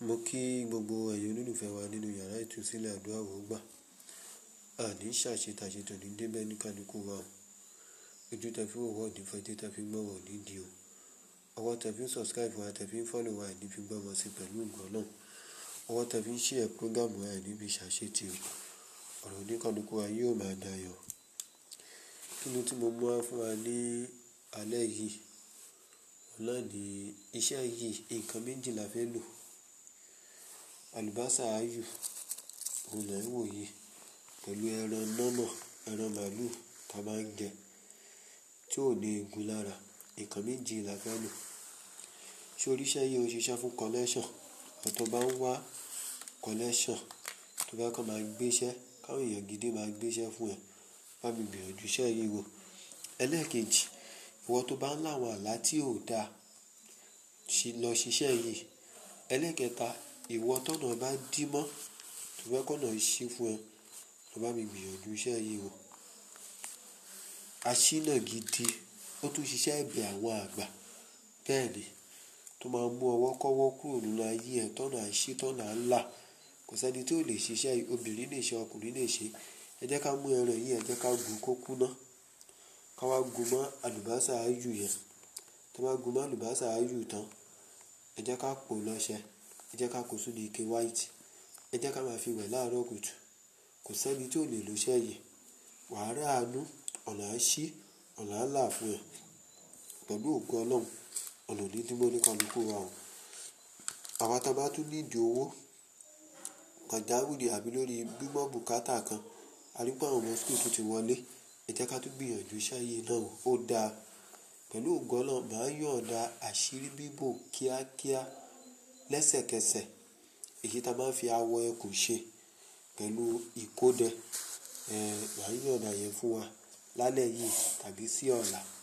Mo kí gbogbo ẹ̀yin olólùfẹ́ wa nínú yàrá ìtúsílẹ̀ àdúrà wògbà. Àní ṣàṣetàṣetò ní débẹ̀ ní kálukú wa o. Ojú tẹ fi wò wọ́ ní fẹ́ tí tẹ fi gbọ́ wọ̀ ní di o. Ọwọ́ tẹ fi ń subscribe wa tẹ fi ń follow wa ní fi gbọ́ wọn sí pẹ̀lú ògo Ọlọ́run. Ọwọ́ tẹ fi ń share program wa ní fi ṣàṣetì o. Ọ̀rọ̀ ní kálukú wa yóò máa dayọ̀. Kí ni tí mo mú wá fún wa ní alẹ́ yìí? Ọ̀la ní iṣẹ́ yìí nǹkan méjì la fẹ́ lò. Àlùbásà ayù òun là ń wò yìí pẹ̀lú ẹran nọ́nà ẹran màlúù tá a máa ń jẹ tí ò ní egun lára. Nǹkan méjì la fẹ́ lò. Ṣé oríṣẹ́ yìí ó ṣiṣẹ́ fún collection? Àwọn tó bá ń wá collection tó bá kàn máa gbéṣẹ́ káwọn èèyàn gidi máa gbéṣẹ́ fún ẹ. Bá mi gbìyànjú iṣẹ́ yìí wò. Ẹlẹ́ẹ̀kejì, ìwọ tó bá ń láwọn àlá tí ò da lọ ṣiṣẹ́ yìí. Ẹlẹ́ẹ̀kẹta, ìwọ tọ̀nà bá dí mọ́ tó fẹ́ kọ́nà ṣí fún ẹ lọ bá mi gbìyànjú iṣẹ́ yìí wò. Aṣínà gidi ó tún ṣiṣẹ́ ẹ̀bẹ̀ àwọn àgbà. Bẹ́ẹ̀ ni tó máa mú ọwọ́ kọ́wọ́ kúrò nínú ayé ẹ tọ̀nà àṣí tọ̀nà ńlá. Kò sí ẹni tí ò lè ṣiṣẹ́ yìí, obìnrin lè ṣe ọkùnrin lè ṣe. Ẹ jẹ́ ká mú ẹran yìí, ẹ jẹ́ ká gun kó kúná. Ká wá gun mọ́ àlùbásà ayù yẹn. Tí a bá gun mọ́ àlùbásà ayù tán, ẹ jẹ́ ká pò lọṣẹ. Ẹ jẹ́ ká kó sínú ike white. Ẹ jẹ́ ká máa fi wẹ̀ láàárọ̀ kùtù. Kò sí ẹni tí ò lè lo iṣẹ́ yìí. Wà á rí àánú, ọ̀nà á ṣí, ọ̀nà á là fún ẹ. Pẹ̀lú ògo Ọlọ́run, ọ̀nà ò ní dí mọ́ ní kálukú wa o. Àwa tí a bá tún need owó pàjáwìrì àbí lórí gbígbọ́ bùkátà kan, a rí pé àwọn ọmọ school tún ti wọlé. Ẹ jẹ́ ká tún gbìyànjú iṣẹ́ yìí náà wò. Ó da. Pẹ̀lú ògo Ọlọ́run, màá yọ̀nda àṣírí bíbò kíákíá lẹ́sẹ̀kẹsẹ̀. Èyí tí a máa ń fi awọ ẹkùn ṣe pẹ̀lú ìkódẹ. Ẹ̀, màá yọ̀nda yẹn fún wa lálẹ́ yìí tàbí sí ọ̀la.